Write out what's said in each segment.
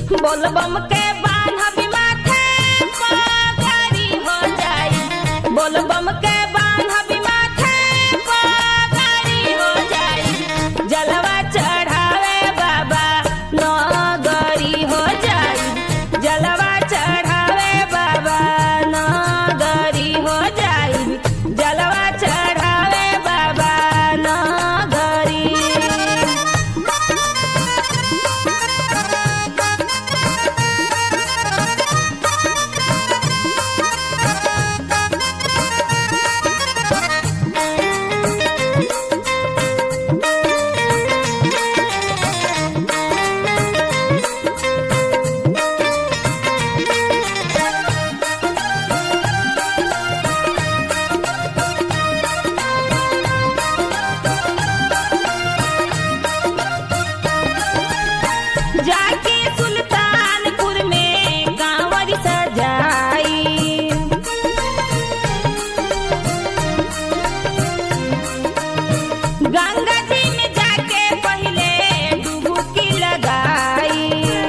बोलबम के बान्हबी माथे पगड़ी हो जाई बोलबम के बान्हबी माथे पगड़ी हो जाई जलवा चढ़ावे बाबा नगरी हो जाई जलवा चढ़ावे बाबा नगरी हो जाई जलवा चढ़ावे बाबा नगरी जाके सुल्तानपुर में कांवर सजाई गंगा जी में जाके पहले डुबकी लगाई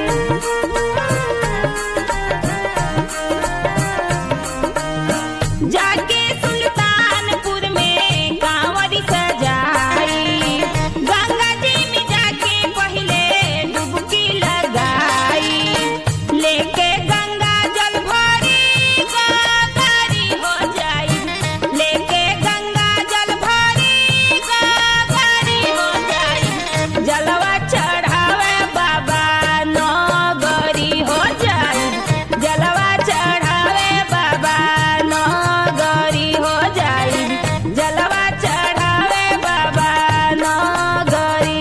जाके सुल्तानपुर में कांवर सजाई गंगा जी में जाके पहले डुबकी लगाई लेके गंगा जल भरी गागरी हो जाई लेके गंगा जल भरी गागरी हो जाई जलवा चढ़ावे बाबा नगरी हो जाई जलवा चढ़ावे बाबा नगरी हो जाई जलवा चढ़ावे बाबा नगरी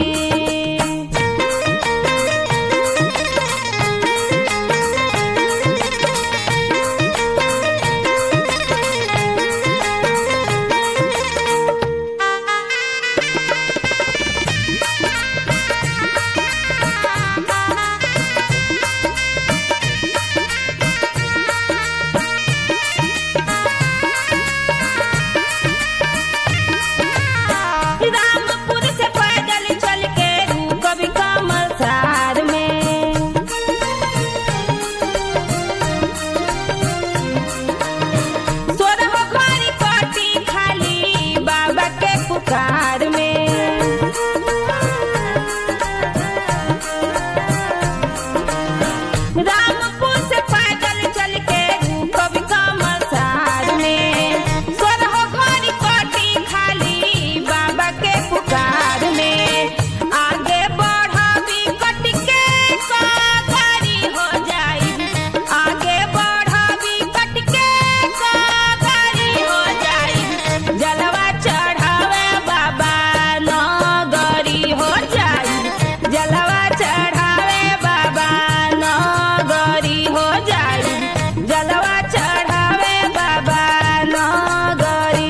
रामपुर से पैदल चल के कभी कमल सार में सोरह घड़ी कटी खाली बाबा के पुकार में रामपुर से पैदल चल के कभी कमल सार में सोरह घड़ी कटी खाली बाबा के पुकार में आगे बढ़बी कट के गाड़ी हो जाई आगे बढ़बी कट के गाड़ी हो जाई जलवा चढ़ावे बाबा नगरी हो जाई जलवा चढ़ावे बाबा नगरी हो जाई जलवा चढ़ावे बाबा नगरी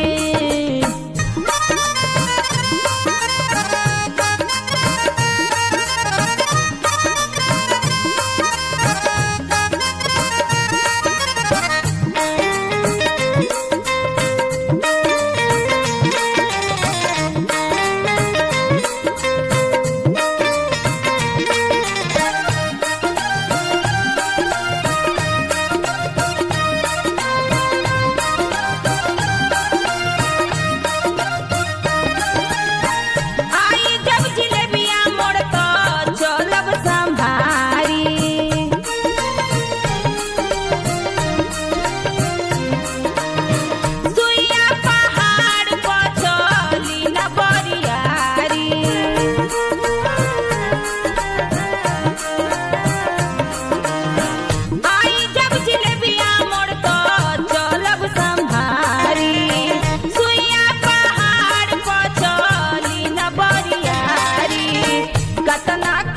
आई जब जिलेबिया मोड़ तो चलब संभारी सुइया पहाड़ पर चली न बरियारी आई जब जिलेबिया मोड़ तो चलब संभारी सुइया पहाड़ पर चली न बरियारी कतना